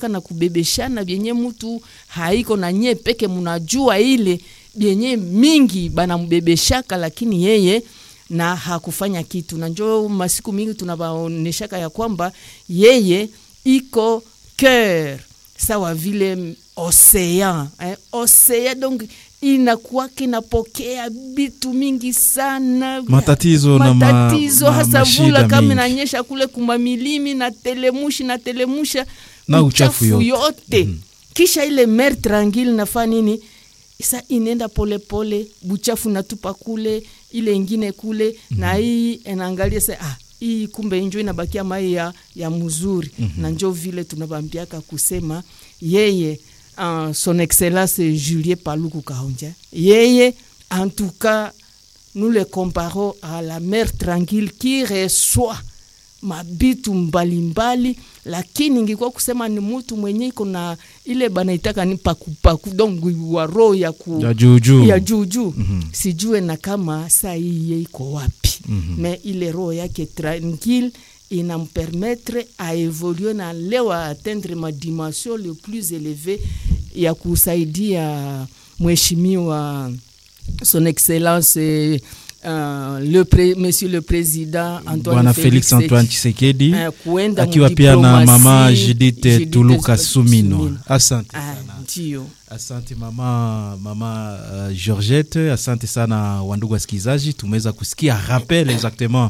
kubebeshaka na kubebeshana vyenye mtu haiko na nye peke munajua ile vyenye mingi banambebeshaka lakini yeye na hakufanya kitu na njo masiku mingi tunabaoneshaka ya kwamba yeye iko cœur sawa vile ocean eh, ocean donc inakuwaka inapokea vitu mingi sana Matatizo na ma- matatizo ma- hasa mashida vula kama mingi. inanyesha kule kumamilimi na telemushi na telemusha Na uchafu yote. yote. kisha ile mer tranquille nafaa nini sa inaenda polepole buchafu natupa kule ile ingine kule na hii inaangalia sa ah, hii kumbe njo inabakia mai ya, ya mzuri na njo vile tunabambiaka kusema yeye uh, son excellence Julien Paluku Kahonja yeye en tout cas nous le comparons à la mer tranquille qui reçoit mabitu mbalimbali lakini ingikuwa kusema ni mutu mwenye iko na ile banaitaka ni pakupaku donc wa roho ya ku ya juujuu ya juu juu sijue na kama saa hii ye iko wapi me ile roho yake tranquille inampermettre a évoluer na leo a atteindre ma dimension le plus élevé ya kusaidia mheshimiwa son excellence eh, uh, le pre, monsieur le président Antoine bwana Felix Tshisekedi, Antoine Chisekedi eh, kuenda akiwa pia na mdiplomasi, mama Judith Judith Tuluka Sumino. Asante Ah, sana. ndio Asante mama mama uh, Georgette, asante sana wandugu wasikilizaji, tumeweza kusikia rappel exactement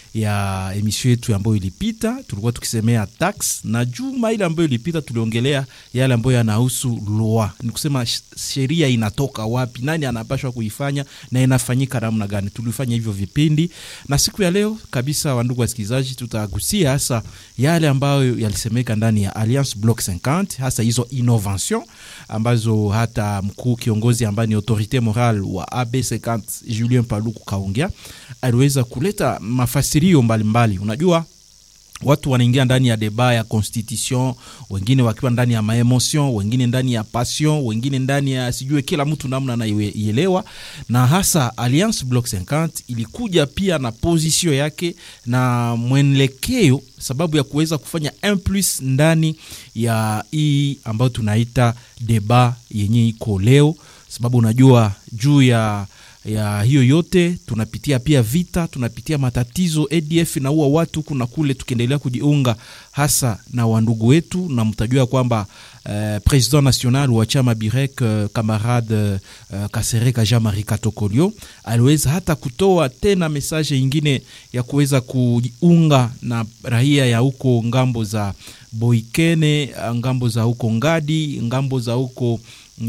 ya emission yetu ambayo ilipita, tulikuwa tukisemea tax na juma ile ambayo ilipita tuliongelea yale ambayo yanahusu loi, ni kusema sh- sheria inatoka wapi, nani anapashwa kuifanya na inafanyika namna gani. Tulifanya hivyo vipindi, na siku ya leo kabisa, wandugu wasikilizaji, tutagusia hasa yale ambayo yalisemeka ndani ya Alliance Bloc 50 hasa hizo innovation ambazo hata mkuu kiongozi ambaye ni autorite moral wa AB50 Julien Paluku Kaongea aliweza kuleta mafasirio mbalimbali. Unajua watu wanaingia ndani ya deba ya constitution, wengine wakiwa ndani ya maemotion, wengine ndani ya passion, wengine ndani ya sijue, kila mtu namna anaielewa, na hasa Alliance Bloc 50 ilikuja pia na position yake na mwelekeo, sababu ya kuweza kufanya un plus ndani ya hii ambayo tunaita deba yenye iko leo, sababu unajua juu ya ya hiyo yote tunapitia pia vita, tunapitia matatizo. ADF inaua watu huku na kule, tukiendelea kujiunga hasa na wandugu wetu, na mtajua kwamba uh, president national wa chama Birek uh, kamarade uh, Kasereka Jean Marie Katokolio aliweza hata kutoa tena mesaje ingine ya kuweza kujiunga na raia ya huko ngambo za Boikene, ngambo za huko Ngadi, ngambo za huko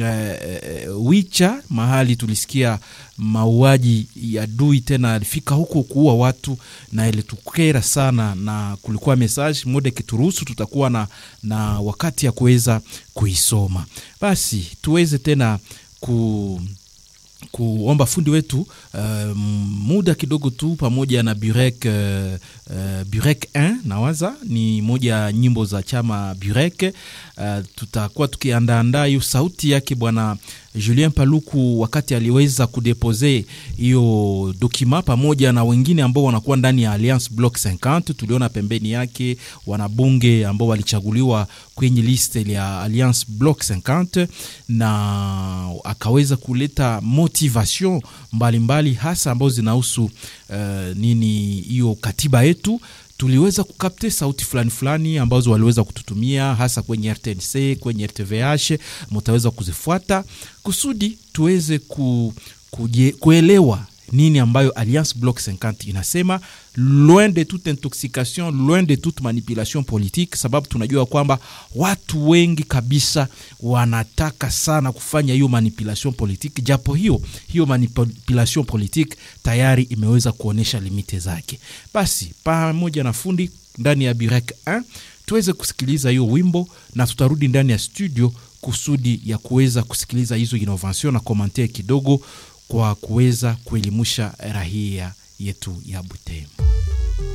Uh, Wicha mahali tulisikia mauaji ya dui tena alifika huko kuua watu na ilitukera sana, na kulikuwa message moja kituruhusu, tutakuwa na, na wakati ya kuweza kuisoma, basi tuweze tena ku kuomba fundi wetu uh, muda kidogo tu pamoja na Burek uh, uh, Burek 1 nawaza ni moja ya nyimbo za chama Burek. Uh, tutakuwa tukiandaandaa hiyo sauti yake bwana Julien Paluku wakati aliweza kudepose hiyo dokima pamoja na wengine ambao wanakuwa ndani ya Alliance Bloc 50. Tuliona pembeni yake wanabunge ambao walichaguliwa kwenye liste ya Alliance Bloc 50 na akaweza kuleta motivation mbalimbali mbali, hasa ambazo zinahusu uh, nini hiyo katiba yetu tuliweza kukapte sauti fulani fulani ambazo waliweza kututumia hasa kwenye RTNC, kwenye RTVH, mutaweza kuzifuata kusudi tuweze ku, kuje, kuelewa nini ambayo Alliance Bloc 50 inasema, loin de toute intoxication, loin de toute manipulation politique, sababu tunajua kwamba watu wengi kabisa wanataka sana kufanya hiyo manipulation politique, japo hiyo hiyo manipulation politique tayari imeweza kuonyesha limite zake. Basi pamoja na fundi ndani ya Birek 1 tuweze kusikiliza hiyo wimbo na tutarudi ndani ya studio kusudi ya kuweza kusikiliza hizo innovation na komantere kidogo kwa kuweza kuelimusha raia yetu ya Butembo.